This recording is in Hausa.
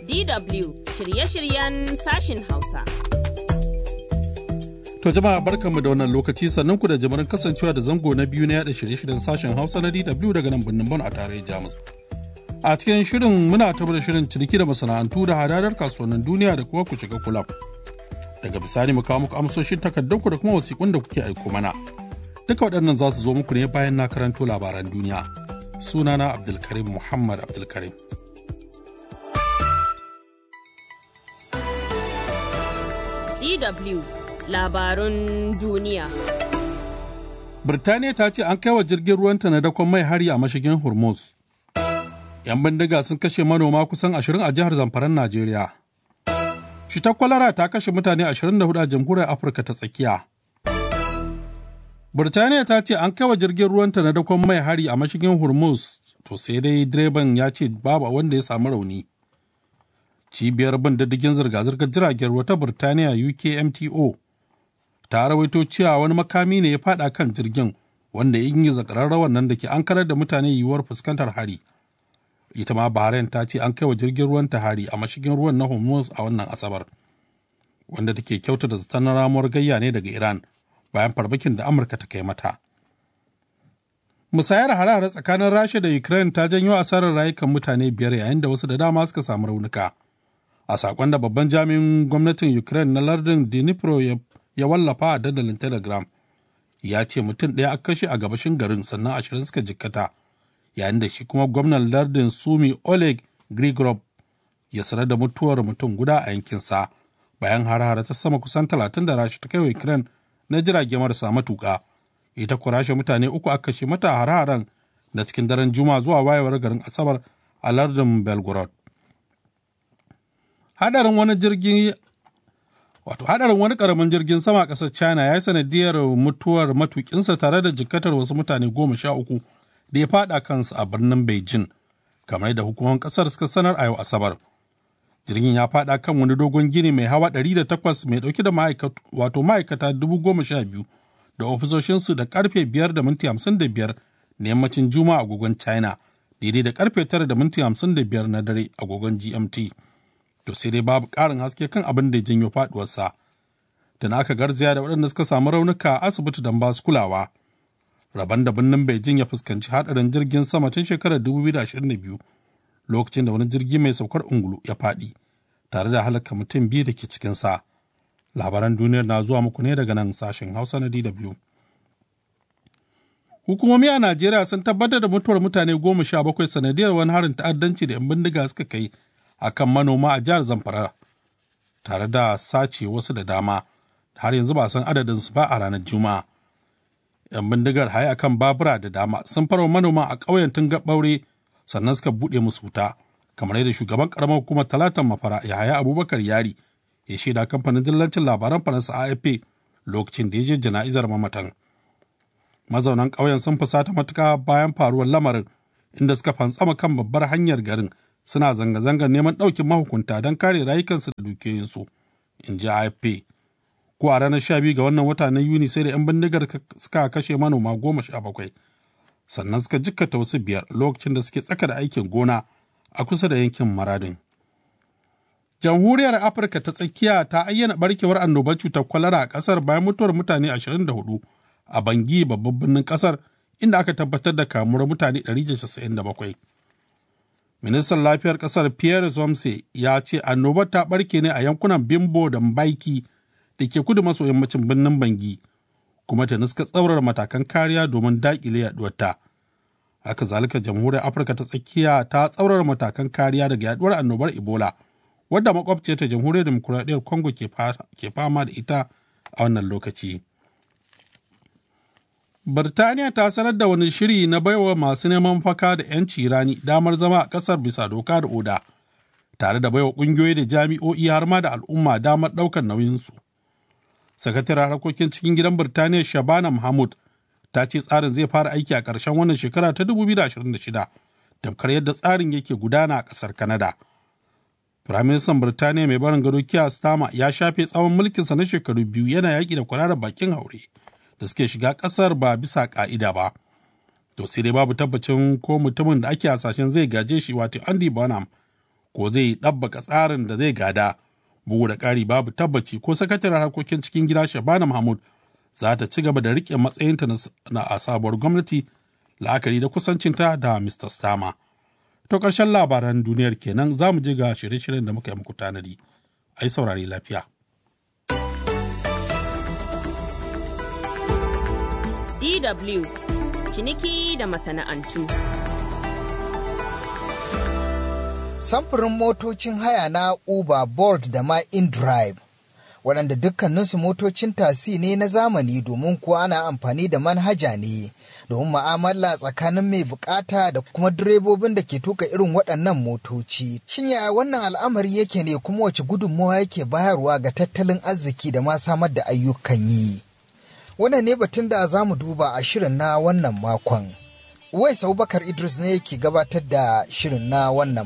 DW shirye-shiryen sashin Hausa. To jama'a barkanmu da wannan lokaci sannan ku da jimirin kasancewa da zango na biyu na yada shirye-shiryen sashen Hausa na DW daga nan birnin Bon a tarayyar Jamus. A cikin shirin muna tabar da shirin ciniki da masana'antu da hadadar kasuwannin duniya da kuma ku shiga kulab. Daga bisani mu kawo muku amsoshin takardanku da kuma wasiƙun da kuke aiko mana. Duka waɗannan za su zo muku ne bayan na karanto labaran duniya. Sunana Abdulkarim Muhammad Abdulkarim. DW labarun duniya. Birtaniya ta ce an kai wa jirgin ruwanta na dakon mai hari a mashigin Hormuz. 'Yan bindiga sun kashe manoma kusan 20 a jihar Zamfaran Najeriya. Cutar kwalara ta kashe mutane 24 a jamhuriyar Afirka ta tsakiya. Birtaniya ta ce an kai wa jirgin ruwanta na dakon mai hari a mashigin Hormuz, to sai dai direban ya ce babu wanda ya samu rauni. Cibiyar bin diddigin zirga-zirgar jiragen ruwa ta Birtaniya UKMTO ta rawaito cewa wani makami ne ya fada kan jirgin wanda ya yi zakararrawan nan da ke an karar da mutane yiwuwar fuskantar hari. Ita ma Bahrain ta ce an kai wa jirgin ruwan ta hari a mashigin ruwan na Hormuz a wannan Asabar, wanda take kyauta da zaton ramuwar gayya ne daga Iran bayan farmakin da Amurka ta kai mata. Musayar harare tsakanin Rasha da Ukraine ta janyo asarar rayukan mutane biyar yayin da wasu da dama suka samu raunuka. A sakon da babban jami'in gwamnatin Ukraine na lardin Dnipro ya wallafa a dandalin Telegram, ya ce mutum ɗaya aka kashe a gabashin garin sannan ashirin suka jikkata, yayin da shi kuma gwamnan lardin Sumi Oleg Grigorov ya sanar da mutuwar mutum guda a yankinsa bayan har ta sama kusan talatin da Rasha ta kai wa Ukraine na jirage marasa matuƙa. ita kurashe mutane uku aka kashe mata hare-haren na cikin daren juma zuwa wayewar garin asabar a lardin belgorod hadarin wani jirgin wato hadarin wani karamin jirgin sama a ƙasar china ya yi sanadiyar mutuwar matukinsa tare da jikkatar wasu mutane goma sha uku da ya fada kansu a birnin beijing kamar da hukumar ƙasar suka sanar a yau asabar jirgin ya fada kan wani dogon gini mai hawa 108 mai dauke da wato ma'aikata dubu goma sha biyu da ofisoshinsu da karfe 5 da minti 55 na yammacin juma'a agogon china daidai da karfe 9 da minti 55 na dare agogon gmt to sai dai babu karin haske kan abin da ya janyo faduwarsa da aka garzaya da waɗanda suka samu raunuka a asibiti don ba su kulawa rabon da birnin beijing ya fuskanci hadarin jirgin sama tun shekarar 2022 lokacin da wani jirgi mai saukar ungulu ya faɗi tare da halaka mutum biyu da ke cikinsa. labaran duniyar na zuwa muku ne daga nan sashen hausa na dw hukumomi a najeriya sun tabbatar da mutuwar mutane goma sha bakwai sanadiyar wani harin ta'addanci da 'yan bindiga suka kai a kan manoma a jihar zamfara tare da sace wasu da dama har yanzu ba san adadin su ba a ranar juma'a 'yan bindigar haye akan babura da dama sun farwa manoma a ƙauyen tun ɓaure sannan suka buɗe musu wuta kamar yadda shugaban ƙaramar hukumar talatan mafara yahaya abubakar yari ya shaida kamfanin dillancin labaran faransa afp lokacin da ya je jana'izar mamatan mazaunan ƙauyen sun fusata matuka bayan faruwar lamarin inda suka fantsama kan babbar hanyar garin suna zanga-zangar neman ɗaukin mahukunta don kare rayukansu da dukiyoyinsu in ji afp ko a ranar sha biyu ga wannan wata na yuni sai da 'yan bindigar suka kashe manoma goma sha bakwai sannan suka jikkata wasu biyar lokacin da suke tsaka da aikin gona a kusa da yankin maradin jamhuriyar afirka ta tsakiya ta ayyana barkewar annobar cutar kwalara a kasar bayan mutuwar mutane 24 a bangi babban birnin kasar inda aka tabbatar da kamuwar mutane 197 ministan lafiyar kasar pierre zomse ya ce annobar ta barke ne a yankunan bimbo da mbaiki da ke kudu maso yammacin birnin bangi kuma ta nuska tsaurar matakan kariya domin daƙile yaduwarta haka zalika jamhuriyar afirka ta tsakiya ta tsaurar matakan kariya daga yaduwar annobar ebola wadda makwabciyar ta jamhuriyar demokuraɗiyyar congo ke fama da ita a wannan lokaci birtaniya ta sanar da wani shiri na baiwa masu neman faka da 'yanci rani damar zama a ƙasar bisa doka da oda tare da baiwa ƙungiyoyi da jami'o'i har ma da al'umma damar ɗaukar nauyinsu sakataren harkokin cikin gidan birtaniya shabana mahmud ta ce tsarin zai fara aiki a ƙarshen wannan shekara ta 2026 tamkar yadda tsarin yake gudana a ƙasar Kanada. Firaministan Birtaniya mai barin gado Keir Starmer ya shafe tsawon mulkinsa na shekaru biyu yana yaƙi da kwararar bakin haure da suke shiga ƙasar ba bisa ƙa'ida ba. To sai dai babu tabbacin ko mutumin da ake hasashen zai gaje shi wato Andy Bonham ko zai ɗabbaka tsarin da zai gada bugu da ƙari babu tabbaci ko sakataren harkokin cikin gida shabana mahmud za ta ci gaba da riƙe matsayinta na a sabuwar gwamnati la'akari da kusancinta da mr stama to ƙarshen labaran duniyar kenan za mu je ga shirye-shiryen da muka yi muku tanadi ai saurari lafiya DW ciniki da masana'antu. Samfurin motocin haya na Uber, Bolt da ma InDrive, waɗanda dukkaninsu motocin tasi ne na zamani domin kuwa ana amfani da manhaja ne domin ma'amala tsakanin mai bukata da kuma direbobin da ke tuka irin waɗannan motoci. Shin yaya wannan al'amari yake ne kuma wace gudunmawa yake bayarwa ga tattalin arziki da ma samar da ayyukan yi? wannan ne batun da za mu duba a shirin na wannan makon. Uwais Abubakar Idris ne yake gabatar da shirin na wannan